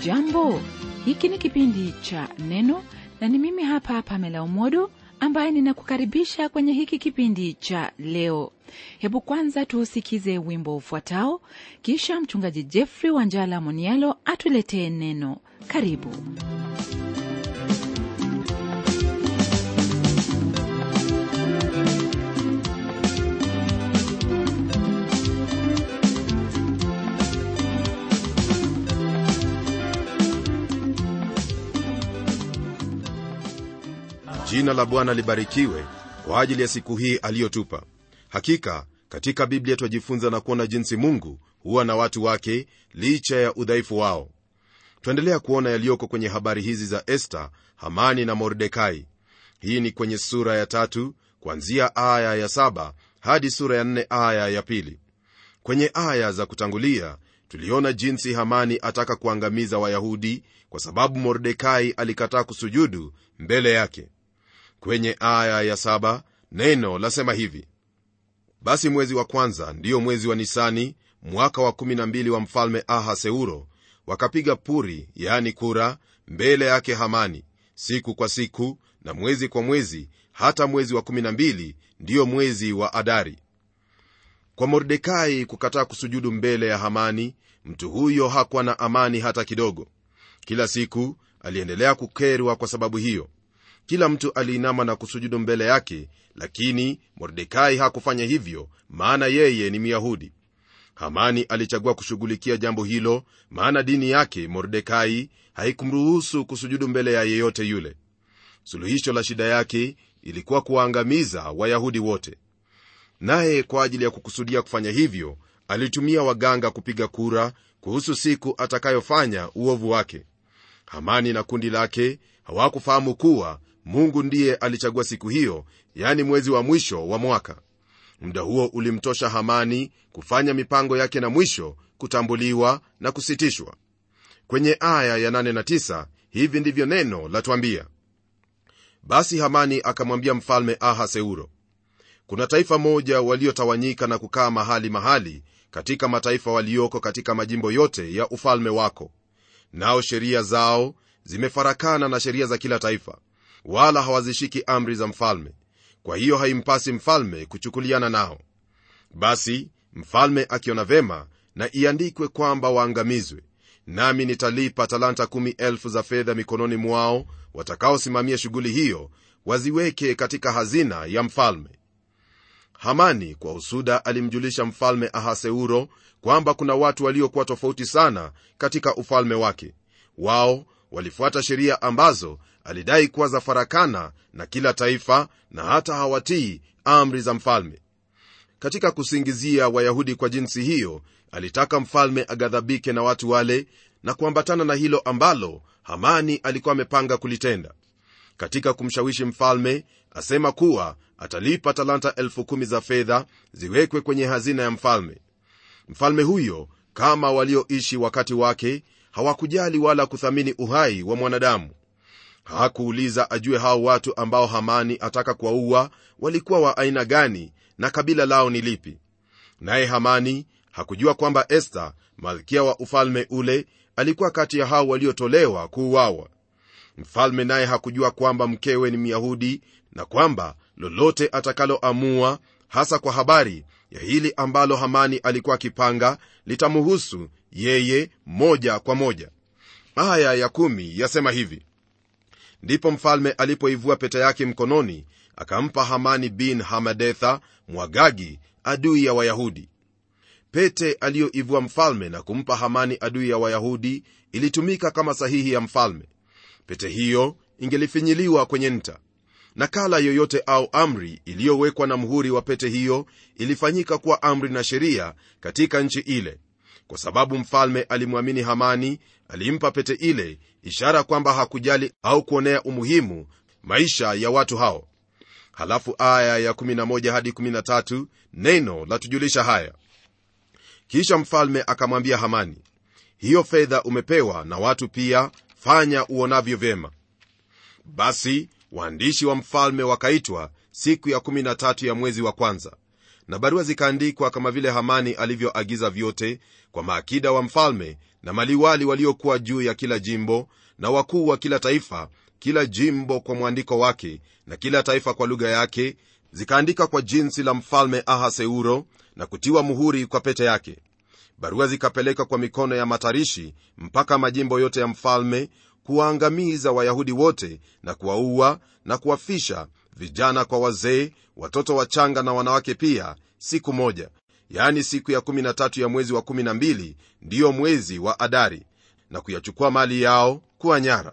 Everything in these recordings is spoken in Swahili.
hujambo hiki ni kipindi cha neno na ni mimi hapa pamela umodo ambaye ninakukaribisha kwenye hiki kipindi cha leo hebu kwanza tuusikize wimbo ufuatao kisha mchungaji jeffrey wanjala monialo atuletee neno karibu jina la bwana libarikiwe kwa ajili ya siku hii aliyotupa hakika katika biblia twajifunza na kuona jinsi mungu huwa na watu wake licha ya udhaifu wao twaendelea kuona yaliyoko kwenye habari hizi za esta hamani na mordekai hii ni kwenye sura ya tatu kuanzia aya ya saba hadi sura ya nne aya ya pili kwenye aya za kutangulia tuliona jinsi hamani ataka kuangamiza wayahudi kwa sababu mordekai alikataa kusujudu mbele yake kwenye aya ya saba neno lasema hivi basi mwezi wa kwanza ndiyo mwezi wa nisani mwaka wa 12 wa mfalme ahaseuro wakapiga puri yani kura mbele yake hamani siku kwa siku na mwezi kwa mwezi hata mwezi wa 12 ndiyo mwezi wa adari kwa mordekai kukataa kusujudu mbele ya hamani mtu huyo hakuwa na amani hata kidogo kila siku aliendelea kukerwa kwa sababu hiyo kila mtu aliinama na kusujudu mbele yake lakini mordekai hakufanya hivyo maana yeye ni myahudi hamani alichagua kushughulikia jambo hilo maana dini yake mordekai haikumruhusu kusujudu mbele ya yeyote yule suluhisho la shida yake ilikuwa kuwaangamiza wayahudi wote naye kwa ajili ya kukusudia kufanya hivyo alitumia waganga kupiga kura kuhusu siku atakayofanya uovu wake hamani na kundi lake hawakufahamu kuwa mungu ndiye alichagua siku hiyo yani mwezi wa mwisho wa mwaka muda huo ulimtosha hamani kufanya mipango yake na mwisho kutambuliwa na kusitishwa kwenye aya ya 8 na 9 hivi ndivyo neno latwambia basi hamani akamwambia mfalme ahaseuro kuna taifa moja waliotawanyika na kukaa mahali mahali katika mataifa walioko katika majimbo yote ya ufalme wako nao sheria zao zimefarakana na sheria za kila taifa wala hawazishiki amri za mfalme kwa hiyo haimpasi mfalme kuchukuliana nao basi mfalme akiona vema na iandikwe kwamba waangamizwe nami nitalipa talanta kumi elfu za fedha mikononi mwao watakaosimamia shughuli hiyo waziweke katika hazina ya mfalme hamani kwa husuda alimjulisha mfalme ahaseuro kwamba kuna watu waliokuwa tofauti sana katika ufalme wake wao walifuata sheria ambazo alidai kuwa za farakana na kila taifa na hata hawatii amri za mfalme katika kusingizia wayahudi kwa jinsi hiyo alitaka mfalme aghadhabike na watu wale na kuambatana na hilo ambalo hamani alikuwa amepanga kulitenda katika kumshawishi mfalme asema kuwa atalipa talanta elfu kumi za fedha ziwekwe kwenye hazina ya mfalme mfalme huyo kama walioishi wakati wake hawakujali wala kuthamini uhai wa mwanadamu hakuuliza ajue hao watu ambao hamani ataka kuwaua walikuwa wa aina gani na kabila lao ni lipi naye hamani hakujua kwamba esta malkia wa ufalme ule alikuwa kati ya hao waliotolewa kuuawa mfalme naye hakujua kwamba mkewe ni myahudi na kwamba lolote atakaloamua hasa kwa habari ya hili ambalo hamani alikuwa akipanga litamuhusu yeye moja kwa moja aya ya kumi yasema hivi ndipo mfalme alipoivua pete yake mkononi akampa hamani bin hamadetha mwagagi adui ya wayahudi pete aliyoivua mfalme na kumpa hamani adui ya wayahudi ilitumika kama sahihi ya mfalme pete hiyo ingelifinyiliwa kwenye nta nakala yoyote au amri iliyowekwa na mhuri wa pete hiyo ilifanyika kuwa amri na sheria katika nchi ile kwa sababu mfalme alimwamini hamani alimpa pete ile ishara kwamba hakujali au kuonea umuhimu maisha ya watu hao halafu aya ya 11 hadi 13 neno latujulisha haya kisha mfalme akamwambia hamani hiyo fedha umepewa na watu pia fanya uonavyo vyema basi waandishi wa mfalme wakaitwa siku ya 13 ya mwezi wa kwanza na barua zikaandikwa kama vile hamani alivyoagiza vyote kwa maakida wa mfalme na maliwali waliokuwa juu ya kila jimbo na wakuu wa kila taifa kila jimbo kwa mwandiko wake na kila taifa kwa lugha yake zikaandika kwa jinsi la mfalme ahaseuro na kutiwa muhuri kwa pete yake barua zikapeleka kwa mikono ya matarishi mpaka majimbo yote ya mfalme kuwaangamiza wayahudi wote na kuwaua na kuwafisha vijana kwa wazee watoto wachanga na wanawake pia siku moja yaani siku ya 13 ya mwezi wa 12 ndiyo mwezi wa adari na kuyachukua mali yao kuwa nyara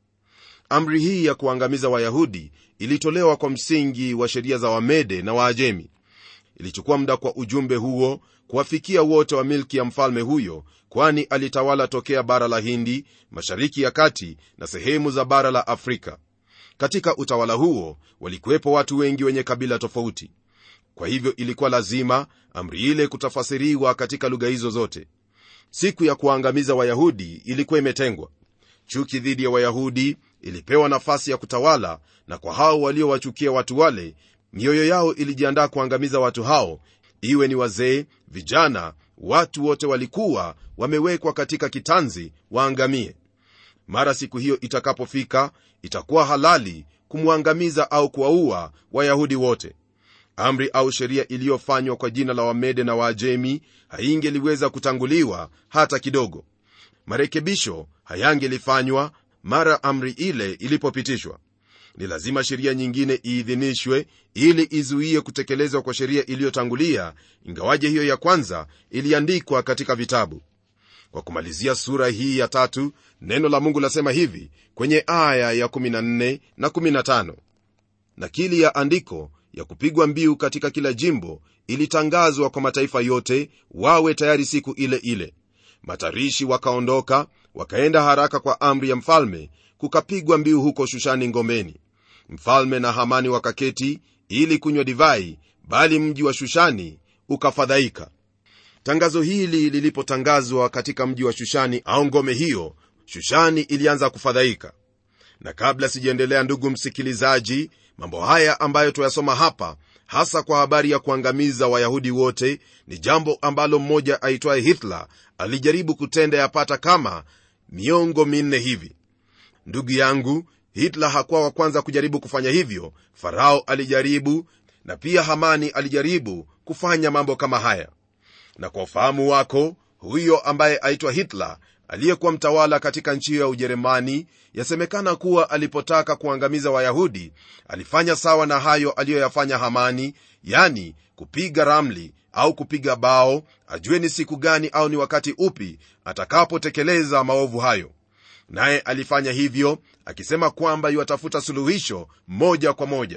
amri hii ya kuangamiza wayahudi ilitolewa kwa msingi wa sheria za wamede na waajemi ilichukua muda kwa ujumbe huo kuwafikia wote wa milki ya mfalme huyo kwani alitawala tokea bara la hindi mashariki ya kati na sehemu za bara la afrika katika utawala huo walikuwepo watu wengi wenye kabila tofauti kwa hivyo ilikuwa lazima amri ile kutafasiriwa katika lugha hizo zote siku ya kuwaangamiza wayahudi ilikuwa imetengwa chuki dhidi ya wayahudi ilipewa nafasi ya kutawala na kwa hao waliowachukia watu wale mioyo yao ilijiandaa kuangamiza watu hao iwe ni wazee vijana watu wote walikuwa wamewekwa katika kitanzi waangamie mara siku hiyo itakapofika itakuwa halali kumwangamiza au kuwaua wayahudi wote amri au sheria iliyofanywa kwa jina la wamede na waajemi haingeliweza kutanguliwa hata kidogo marekebisho hayangelifanywa mara amri ile ilipopitishwa ni lazima sheria nyingine iidhinishwe ili izuie kutekelezwa kwa sheria iliyotangulia ingawaje hiyo ya kwanza iliandikwa katika vitabu kwa kumalizia sura hii ya tatu neno la mungu lasema hivi kwenye aya ya 14 na 15 nakili ya andiko ya kupigwa mbiu katika kila jimbo ilitangazwa kwa mataifa yote wawe tayari siku ile ile matarishi wakaondoka wakaenda haraka kwa amri ya mfalme kukapigwa mbiu huko shushani ngomeni mfalme na hamani wakaketi ili kunywa divai bali mji wa shushani ukafadhaika tangazo hili lilipotangazwa katika mji wa shushani au ngome hiyo shushani ilianza kufadhaika na kabla sijaendelea ndugu msikilizaji mambo haya ambayo tuyasoma hapa hasa kwa habari ya kuangamiza wayahudi wote ni jambo ambalo mmoja aitwaye hitler alijaribu kutenda yapata kama miongo minne hivi ndugu yangu hitler hakuwa wa kwanza kujaribu kufanya hivyo farao alijaribu na pia hamani alijaribu kufanya mambo kama haya na kwa ufahamu wako huyo ambaye aitwa hitler aliyekuwa mtawala katika nchi hiyo ya ujerumani yasemekana kuwa alipotaka kuangamiza wayahudi alifanya sawa na hayo aliyoyafanya hamani yani kupiga ramli au kupiga bao ajue ni siku gani au ni wakati upi atakapotekeleza maovu hayo naye alifanya hivyo akisema kwamba yuatafuta suluhisho moja kwa moja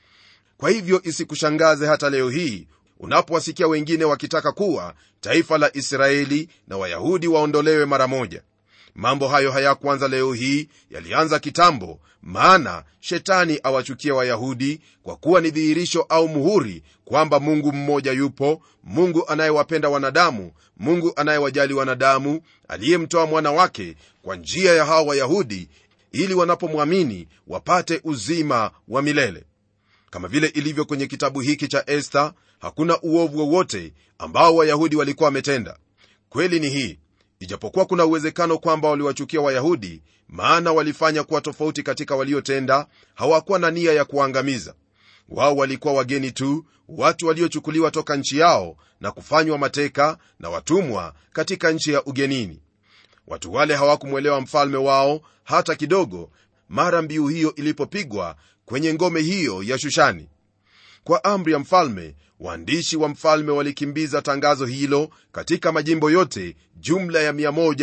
kwa hivyo isikushangaze hata leo hii unapowasikia wengine wakitaka kuwa taifa la israeli na wayahudi waondolewe mara moja mambo hayo hayakuanza leo hii yalianza kitambo maana shetani awachukia wayahudi kwa kuwa ni dhihirisho au muhuri kwamba mungu mmoja yupo mungu anayewapenda wanadamu mungu anayewajali wanadamu aliyemtoa mwana wake kwa njia ya hawa wayahudi ili wanapomwamini wapate uzima wa milele kama vile ilivyo kwenye kitabu hiki cha esta hakuna uovu wowote ambao wayahudi walikuwa wametenda kweli ni hii ijapokuwa kuna uwezekano kwamba waliwachukia wayahudi maana walifanya kuwa tofauti katika waliotenda hawakuwa na nia ya kuwaangamiza wao walikuwa wageni tu watu waliochukuliwa toka nchi yao na kufanywa mateka na watumwa katika nchi ya ugenini watu wale hawakumwelewa mfalme wao hata kidogo mara mbiu hiyo ilipopigwa kwenye ngome hiyo ya shushani kwa amri ya mfalme waandishi wa mfalme walikimbiza tangazo hilo katika majimbo yote jumla ya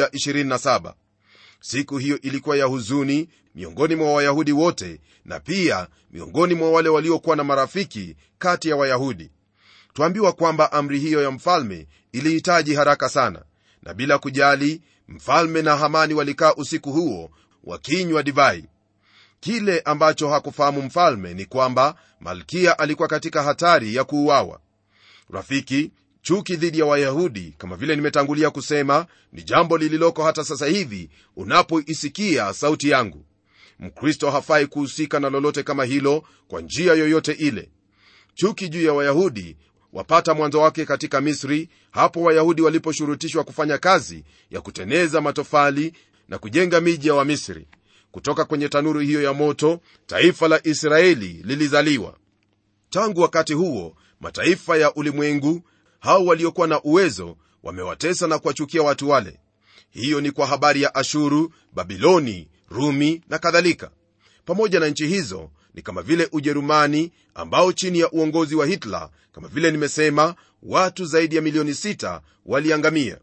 127 siku hiyo ilikuwa ya huzuni miongoni mwa wayahudi wote na pia miongoni mwa wale waliokuwa na marafiki kati ya wayahudi twambiwa kwamba amri hiyo ya mfalme ilihitaji haraka sana na bila kujali mfalme na hamani walikaa usiku huo wakinywa divai kile ambacho hakufahamu mfalme ni kwamba malkia alikuwa katika hatari ya kuuawa rafiki chuki dhidi ya wayahudi kama vile nimetangulia kusema ni jambo lililoko hata sasa hivi unapoisikia sauti yangu mkristo hafai kuhusika na lolote kama hilo kwa njia yoyote ile chuki juu ya wayahudi wapata mwanzo wake katika misri hapo wayahudi waliposhurutishwa kufanya kazi ya kuteneza matofali na kujenga miji ya wamisri kutoka kwenye tanuru hiyo ya moto taifa la israeli lilizaliwa tangu wakati huo mataifa ya ulimwengu hao waliokuwa na uwezo wamewatesa na kuwachukia watu wale hiyo ni kwa habari ya ashuru babiloni rumi na kadhalika pamoja na nchi hizo ni kama vile ujerumani ambao chini ya uongozi wa hitler kama vile nimesema watu zaidi ya milioni 6 waliangamia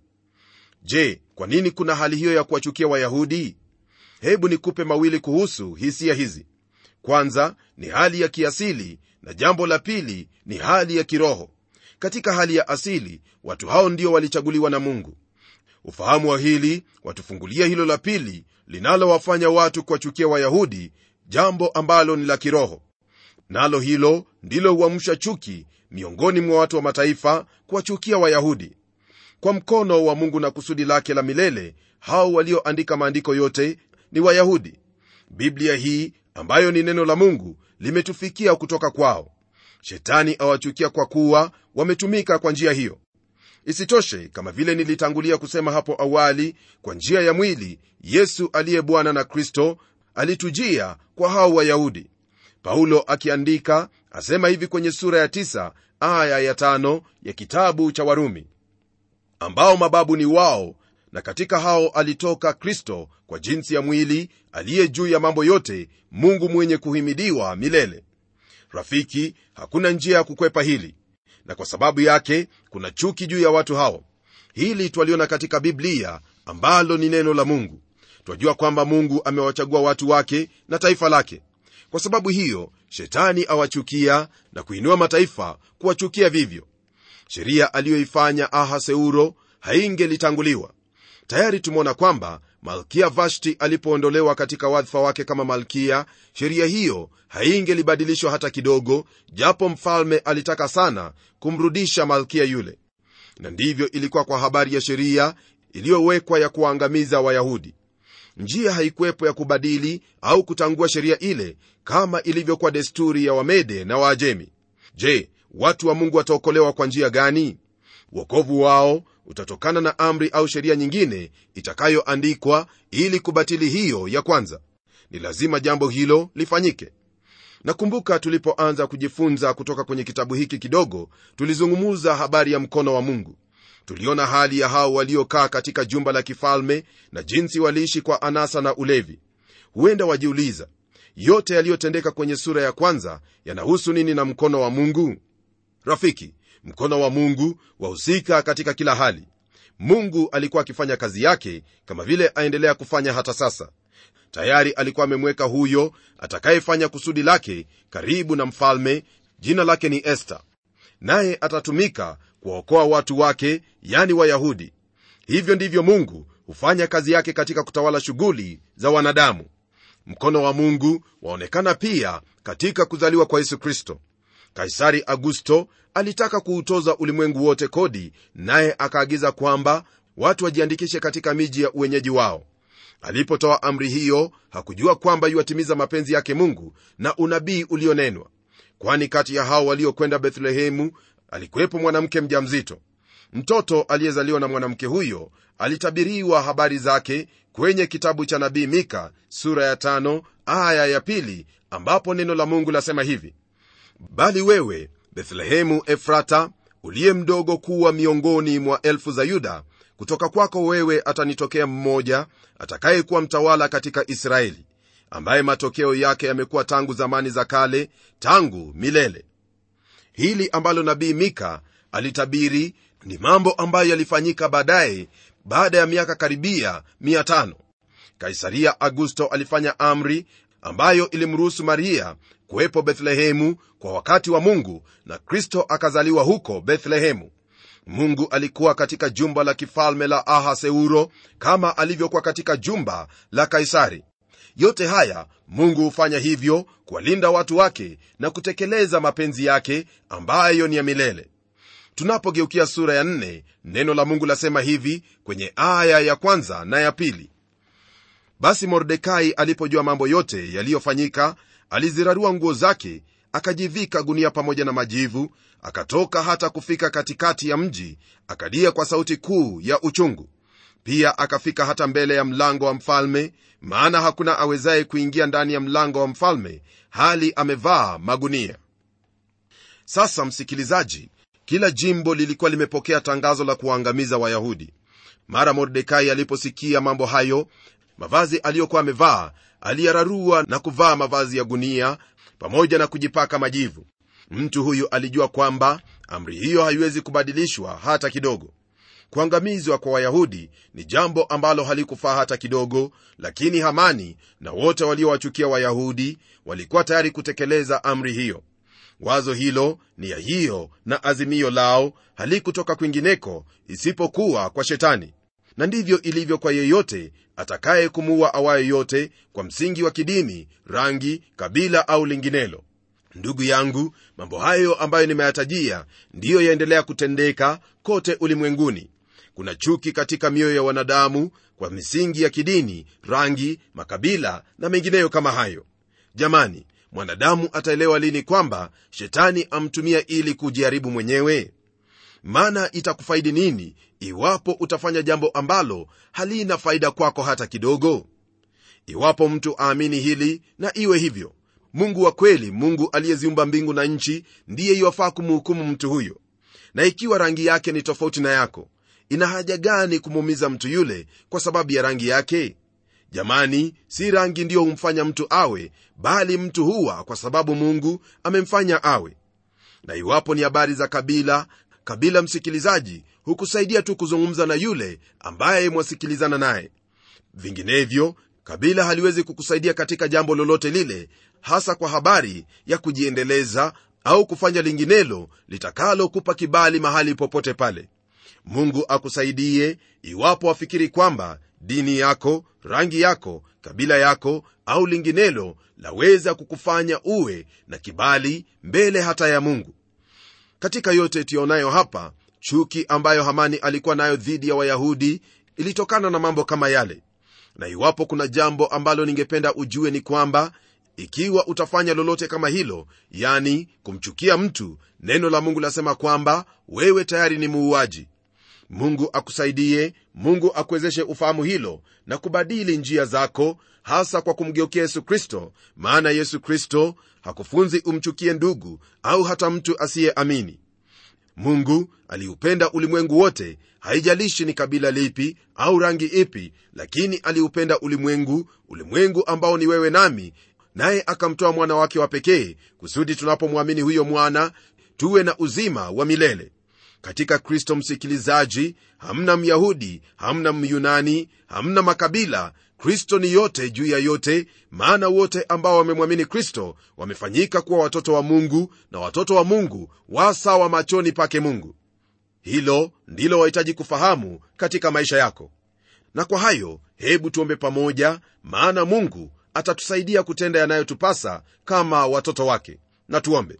je kwa nini kuna hali hiyo ya kuwachukia wayahudi hebu nikupe mawili kuhusu hisia hizi kwanza ni hali ya kiasili na jambo la pili ni hali ya kiroho katika hali ya asili watu hao ndio walichaguliwa na mungu ufahamu wa hili watufungulia hilo la pili linalowafanya watu kuwachukia wayahudi jambo ambalo ni la kiroho nalo hilo ndilo huamsha chuki miongoni mwa watu wa mataifa kuwachukia wayahudi kwa mkono wa mungu na kusudi lake la milele hao walioandika maandiko yote ni wayahudi biblia hii ambayo ni neno la mungu limetufikia kutoka kwao shetani awachukia kwa kuwa wametumika kwa njia hiyo isitoshe kama vile nilitangulia kusema hapo awali kwa njia ya mwili yesu aliye bwana na kristo alitujia kwa hao wayahudi paulo akiandika asema hivi kwenye sura ya 9 aya ya 5 ya kitabu cha warumi ambao mababu ni wao na katika hao alitoka kristo kwa jinsi ya mwili aliye juu ya mambo yote mungu mwenye kuhimidiwa milele rafiki hakuna njia ya kukwepa hili na kwa sababu yake kuna chuki juu ya watu hao hili twaliona katika biblia ambalo ni neno la mungu twajua kwamba mungu amewachagua watu wake na taifa lake kwa sababu hiyo shetani awachukia na kuinua mataifa kuwachukia vivyo sheria aliyoifanya ahaseuro haingelitanguliwa tayari tumeona kwamba malkia vashti alipoondolewa katika wadhifa wake kama malkia sheria hiyo haingelibadilishwa hata kidogo japo mfalme alitaka sana kumrudisha malkia yule na ndivyo ilikuwa kwa habari ya sheria iliyowekwa ya kuwaangamiza wayahudi njia haikuwepo ya kubadili au kutangua sheria ile kama ilivyokuwa desturi ya wamede na waajemi je watu wa mungu wataokolewa kwa njia gani wokovu wao utatokana na amri au sheria nyingine itakayoandikwa ili kubatili hiyo ya kwanza ni lazima jambo hilo lifanyike nakumbuka tulipoanza kujifunza kutoka kwenye kitabu hiki kidogo tulizungumuza habari ya mkono wa mungu tuliona hali ya hao waliokaa katika jumba la kifalme na jinsi waliishi kwa anasa na ulevi huenda wajiuliza yote yaliyotendeka kwenye sura ya kwanza yanahusu nini na mkono wa mungu rafiki mkono wa mungu wahusika katika kila hali mungu alikuwa akifanya kazi yake kama vile aendelea kufanya hata sasa tayari alikuwa amemweka huyo atakayefanya kusudi lake karibu na mfalme jina lake ni esta naye atatumika kuwaokoa watu wake yani wayahudi hivyo ndivyo mungu hufanya kazi yake katika kutawala shughuli za wanadamu mkono wa mungu waonekana pia katika kuzaliwa kwa yesu kristo kaisari augusto alitaka kuutoza ulimwengu wote kodi naye akaagiza kwamba watu wajiandikishe katika miji ya uwenyeji wao alipotoa amri hiyo hakujua kwamba yuwatimiza mapenzi yake mungu na unabii ulionenwa kwani kati ya hao waliokwenda bethlehemu alikuwepo mwanamke mjamzito mtoto aliyezaliwa na mwanamke huyo alitabiriwa habari zake kwenye kitabu cha nabii mika sura ya tano aya ya pili ambapo neno la mungu lasema hivi bali wewe bethlehemu efrata uliye mdogo kuwa miongoni mwa elfu za yuda kutoka kwako wewe atanitokea mmoja atakayekuwa mtawala katika israeli ambaye matokeo yake yamekuwa tangu zamani za kale tangu milele hili ambalo nabii mika alitabiri ni mambo ambayo yalifanyika baadaye baada ya miaka karibia 500 kaisaria augusto alifanya amri ambayo ilimruhusu maria kuwepo bethlehemu kwa wakati wa mungu na kristo akazaliwa huko bethlehemu mungu alikuwa katika jumba la kifalme la ahaseuro kama alivyokuwa katika jumba la kaisari yote haya mungu hufanya hivyo kuwalinda watu wake na kutekeleza mapenzi yake ambayo ni ya milele tunapogeukia sura ya nne, neno la mungu lasema hivi kwenye aya ya kwanza na ya pili basi mordekai alipojua mambo yote yaliyofanyika alizirarua nguo zake akajivika gunia pamoja na majivu akatoka hata kufika katikati ya mji akalia kwa sauti kuu ya uchungu pia akafika hata mbele ya mlango wa mfalme maana hakuna awezaye kuingia ndani ya mlango wa mfalme hali amevaa magunia sasa msikilizaji kila jimbo lilikuwa limepokea tangazo la kuwaangamiza wayahudi mara mordekai aliposikia mambo hayo mavazi aliyokuwa amevaa aliyararua na kuvaa mavazi ya gunia pamoja na kujipaka majivu mtu huyu alijua kwamba amri hiyo haiwezi kubadilishwa hata kidogo kuangamizwa kwa wayahudi ni jambo ambalo halikufaa hata kidogo lakini hamani na wote waliowachukia wayahudi walikuwa tayari kutekeleza amri hiyo wazo hilo nia hiyo na azimio lao halikutoka kwingineko isipokuwa kwa shetani na ndivyo ilivyo kwa yeyote atakaye kumuua awaye yote kwa msingi wa kidini rangi kabila au linginelo ndugu yangu mambo hayo ambayo nimeyatajia ndiyo yaendelea kutendeka kote ulimwenguni kuna chuki katika mioyo ya wanadamu kwa misingi ya kidini rangi makabila na mengineyo kama hayo jamani mwanadamu ataelewa lini kwamba shetani amtumia ili kujiharibu mwenyewe maana itakufaidi nini iwapo utafanya jambo ambalo halina faida kwako hata kidogo iwapo mtu aamini hili na iwe hivyo mungu wa kweli mungu aliyeziumba mbingu na nchi ndiye iwafaa kumhukumu mtu huyo na ikiwa rangi yake ni tofauti na yako ina haja gani kumuumiza mtu yule kwa sababu ya rangi yake jamani si rangi ndiyo humfanya mtu awe bali mtu huwa kwa sababu mungu amemfanya awe na iwapo ni habari za kabila kabila msikilizaji hukusaidia tu kuzungumza na yule ambaye mwasikilizana naye vinginevyo kabila haliwezi kukusaidia katika jambo lolote lile hasa kwa habari ya kujiendeleza au kufanya linginelo litakalokupa kibali mahali popote pale mungu akusaidie iwapo wafikiri kwamba dini yako rangi yako kabila yako au linginelo laweza kukufanya uwe na kibali mbele hata ya mungu katika yote tuyaonayo hapa chuki ambayo hamani alikuwa nayo dhidi ya wayahudi ilitokana na mambo kama yale na iwapo kuna jambo ambalo ningependa ujue ni kwamba ikiwa utafanya lolote kama hilo yani kumchukia mtu neno la mungu lasema kwamba wewe tayari ni muuaji mungu akusaidie mungu akuwezeshe ufahamu hilo na kubadili njia zako hasa kwa kumgeukia yesu kristo maana yesu kristo hakufunzi umchukie ndugu au hata mtu asiyeamini mungu aliupenda ulimwengu wote haijalishi ni kabila lipi au rangi ipi lakini aliupenda ulimwengu ulimwengu ambao ni wewe nami naye akamtoa mwana wake wa pekee kusudi tunapomwamini huyo mwana tuwe na uzima wa milele katika kristo msikilizaji hamna myahudi hamna myunani hamna makabila kristo ni yote juu ya yote maana wote ambao wamemwamini kristo wamefanyika kuwa watoto wa mungu na watoto wa mungu wasawa machoni pake mungu hilo ndilo wahitaji kufahamu katika maisha yako na kwa hayo hebu tuombe pamoja maana mungu atatusaidia kutenda yanayotupasa kama watoto wake na tuombe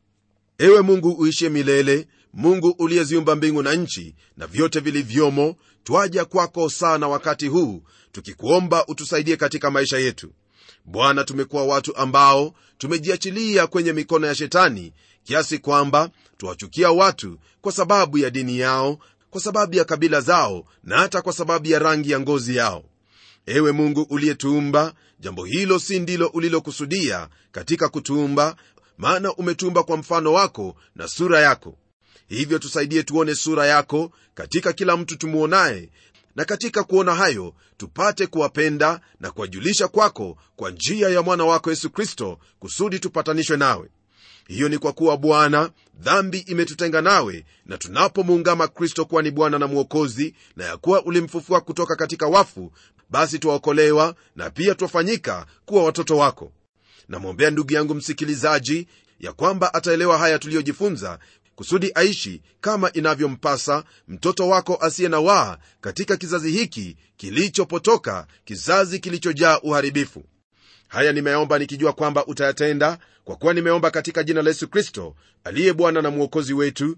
ewe mungu uishie milele mungu uliyeziumba mbingu na nchi na vyote vilivyomo twaja kwako sana wakati huu tukikuomba utusaidie katika maisha yetu bwana tumekuwa watu ambao tumejiachilia kwenye mikono ya shetani kiasi kwamba tuwachukia watu kwa sababu ya dini yao kwa sababu ya kabila zao na hata kwa sababu ya rangi ya ngozi yao ewe mungu uliyetuumba jambo hilo si ndilo ulilokusudia katika kutuumba maana umetuumba kwa mfano wako na sura yako hivyo tusaidie tuone sura yako katika kila mtu tumuonaye na katika kuona hayo tupate kuwapenda na kuwajulisha kwako kwa njia ya mwana wako yesu kristo kusudi tupatanishwe nawe hiyo ni kwa kuwa bwana dhambi imetutenga nawe na tunapomuungama kristo kuwa ni bwana na mwokozi na ya kuwa ulimfufua kutoka katika wafu basi twaokolewa na pia twafanyika kuwa watoto wako namwombea ndugu yangu msikilizaji ya kwamba ataelewa haya tuliyojifunza kusudi aishi kama inavyompasa mtoto wako asiye na waa katika kizazi hiki kilichopotoka kizazi kilichojaa uharibifu haya nimeomba nikijua kwamba utayatenda kwa kuwa nimeomba katika jina la yesu kristo aliye bwana na mwokozi wetu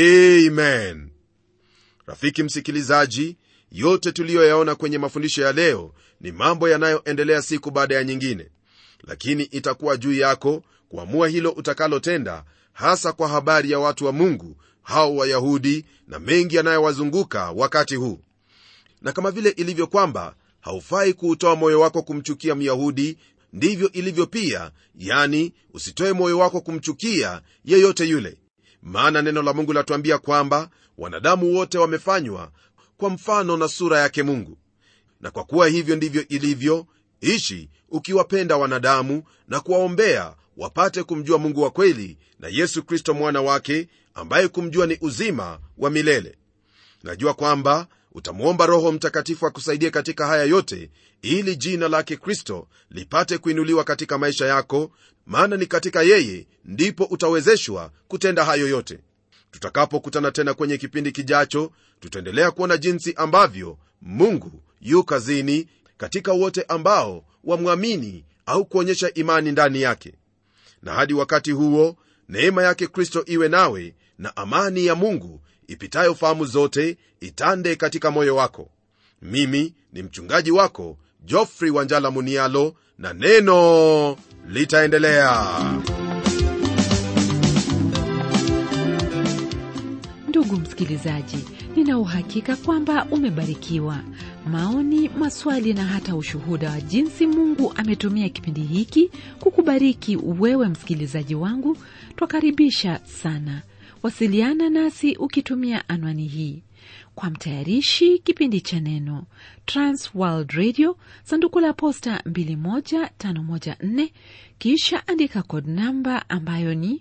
amen rafiki msikilizaji yote tuliyoyaona kwenye mafundisho ya leo ni mambo yanayoendelea siku baada ya nyingine lakini itakuwa juu yako kuamua hilo utakalotenda hasa kwa habari ya watu wa mungu hao wayahudi na mengi yanayowazunguka wakati huu na kama vile ilivyo kwamba haufai kuutoa moyo wako kumchukia myahudi ndivyo ilivyo pia yani usitoe moyo wako kumchukia yeyote yule maana neno la mungu latuambia kwamba wanadamu wote wamefanywa kwa mfano na sura yake mungu na kwa kuwa hivyo ndivyo ilivyo ishi ukiwapenda wanadamu na kuwaombea wapate kumjua mungu wa kweli na yesu kristo mwana wake ambaye kumjua ni uzima wa milele najua kwamba utamwomba roho mtakatifu akusaidie katika haya yote ili jina lake kristo lipate kuinuliwa katika maisha yako maana ni katika yeye ndipo utawezeshwa kutenda hayo yote tutakapokutana tena kwenye kipindi kijacho tutaendelea kuona jinsi ambavyo mungu yu kazini katika wote ambao wamwamini au kuonyesha imani ndani yake na hadi wakati huo neema yake kristo iwe nawe na amani ya mungu ipitayo fahamu zote itande katika moyo wako mimi ni mchungaji wako jofrey wanjala munialo na neno litaendelea ndugu msikilizaji nina uhakika kwamba umebarikiwa maoni maswali na hata ushuhuda wa jinsi mungu ametumia kipindi hiki kukubariki wewe msikilizaji wangu twakaribisha sana wasiliana nasi ukitumia anwani hii kwa mtayarishi kipindi cha neno transworld radio sanduku la posta 21514 kisha andika kod namba ambayo ni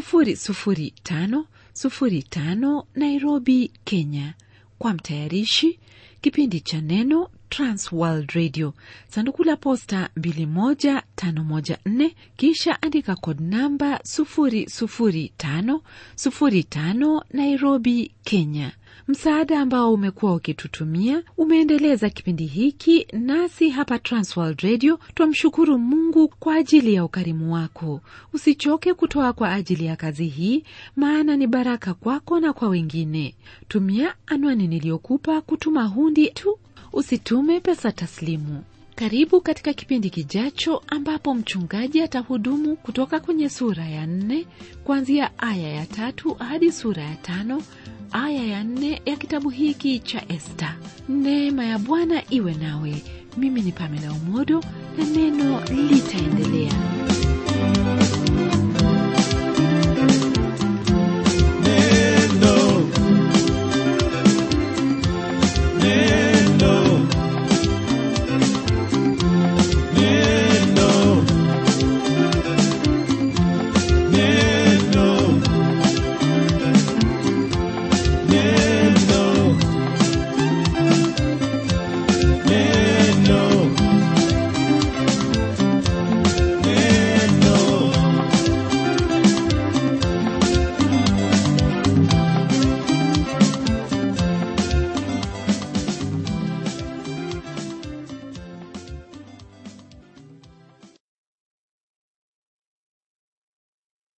00505 nairobi kenya kwa mtayarishi kipindi cha neno transworld radio sanduku la posta 21514 kisha andika kod namba 00505 nairobi kenya msaada ambao umekuwa ukitutumia umeendeleza kipindi hiki nasi hapa transworld radio twamshukuru mungu kwa ajili ya ukarimu wako usichoke kutoa kwa ajili ya kazi hii maana ni baraka kwako na kwa wengine tumia anwani niliyokupa kutuma hundi tu usitume pesa taslimu karibu katika kipindi kijacho ambapo mchungaji atahudumu kutoka kwenye sura ya nne kuanzia aya ya tatu hadi sura ya tano aya ya nne ya kitabu hiki cha esta neema ya bwana iwe nawe mimi ni pamela umodo na neno litaendelea